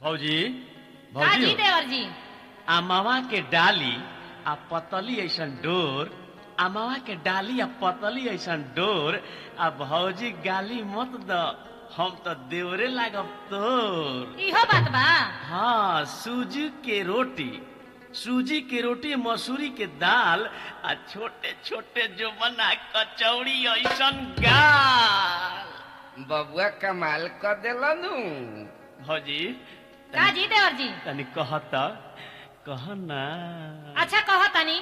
भौजी का भौजी जी हो। देवर जी आ मावा के डाली आ पतली ऐसन डोर आ मावा के डाली आ पतली ऐसन डोर आ भौजी गाली मत द हम तो देवरे लागब तोर इहो बात बा हाँ सूजी के रोटी सूजी के रोटी मसूरी के दाल आ छोटे छोटे जो बना कचौड़ी ऐसन गाल बबुआ कमाल कर देलनु भौजी का जी देवर जी तनी कहत कह ना अच्छा कहो तनी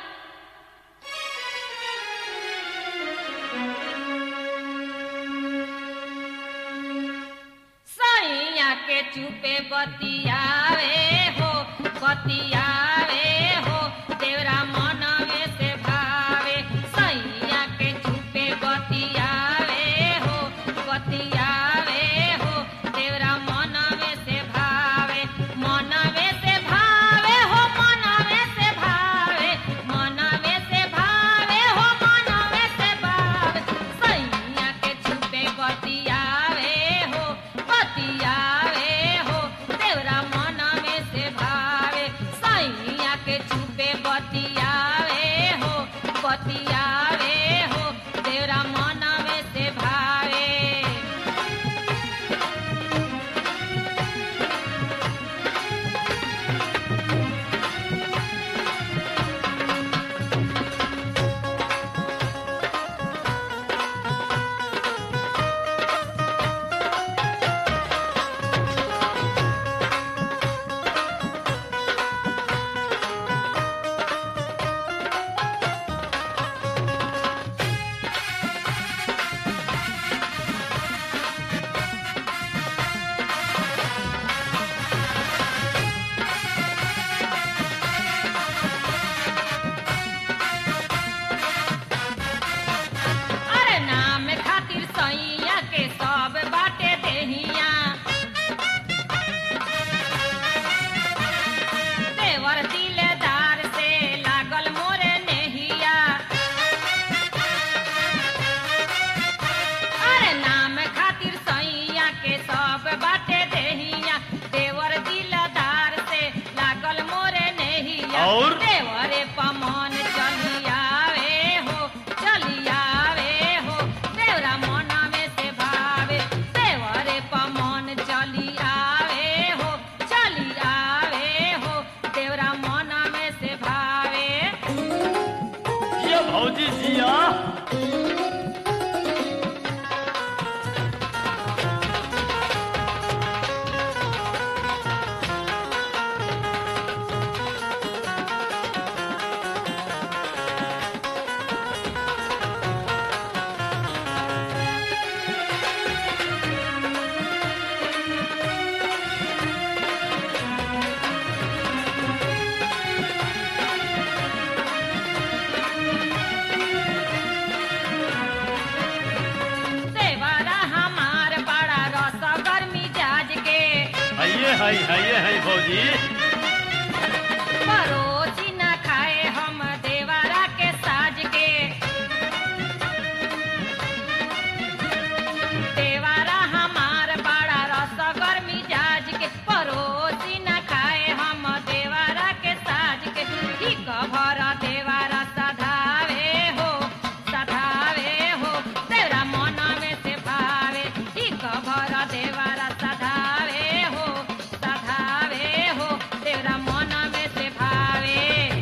सैया के चुपे बतियावे हो बतियावे हो तेरा मनवे से भावे सैया के चुपे बतियावे हो बतियावे हो तेरा मनवे से भावे मनवे से भावे हो मनवे से भावे मनवे से भावे हो मनवे से भावे सैया के छुपे बतियावे हो बतियावे हो तेरा मनवे से भावे सैया के छुपे बतियावे हो बतियावे हो तेरा मनवे से भावे अरे नाम खातिर सैया के सब बाटे देहिया देवर दिलदार से लागल मोरे नेहिया अरे नाम खातिर सैया के सब बाटे देहिया देवर दिलदार से लागल मोरे नेहिया और? देवरे पमन चलियावे हो चलियावे हो देवरा मन में से भावे देवरे पमन चलियावे हो चलियावे हो देवरा मन में से भावे ये भौजी जिया देवरा हमार बड़ा रस गर्मी जाज के हइये हई हइये हई भौजी परोसी न खाए हम देवरा के साज के देवरा हमार बड़ा रस गर्मी जाज के परोसी न खाए हम देवरा के साज के ठीक भर देवरा सधावे हो सधावे हो तेरा मन में से भावे ठीक भर देवरा सधावे हो सधावे हो तेरा मन में से भावे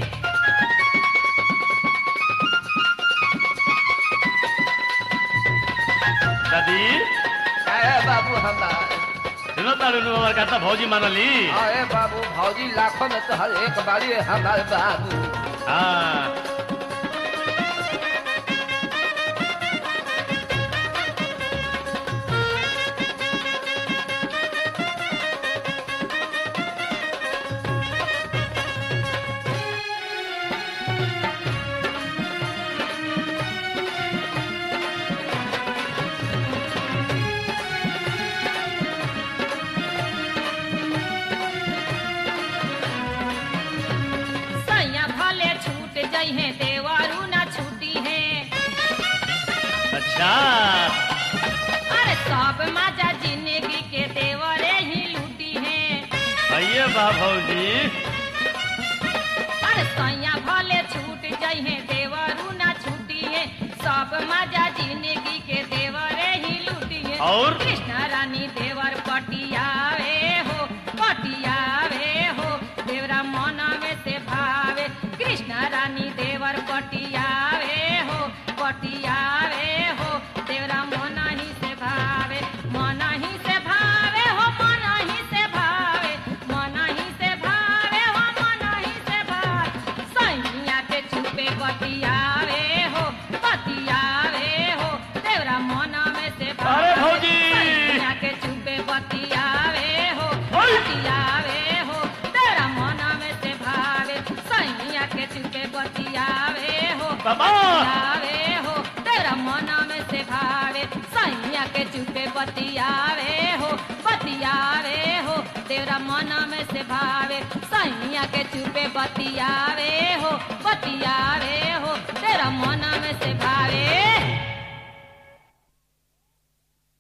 दादी अरे बाबू हमार सुनो तारू नु हमार कहता भौजी मानली अरे बाबू भौजी लाखों में तो हर एक बारी हमारे बाबू हाँ सैया भले छूट जइहे देवरू न छूटी है अच्छा अरे सब मजा जिंदगी के देवरे ही लूटी है आइए बा भौजी अरे सैया भले छूट जइहे देवरू ना छूटिए सब मजा जिंदगी के देवरे ही लूटिए और? कृष्ण रानी देवर पटियावे हो पटियावे हो देवरा मन में से भावे कृष्ण रानी देवर पटियावे हो पटियावे हो देवरा मन ही से भावे मन ही से भावे हो मन ही से भावे मन ही से भावे हो मन ही से भावे सैया के छुपे बतियावे हो बतियावे हो देवरा मन में से भावे अरे भौजी! सैया के छुपे बतियावे हो ओय! बतियावे हो तेरा मन में से भावे सैया के छुपे बतियावे हो बाबा! बतियावे हो तेरा मन में से भावे सैया के चुपे बतियावे हो बतियावे हो तेरा मन में से भावे सैया के चुपे बतियावे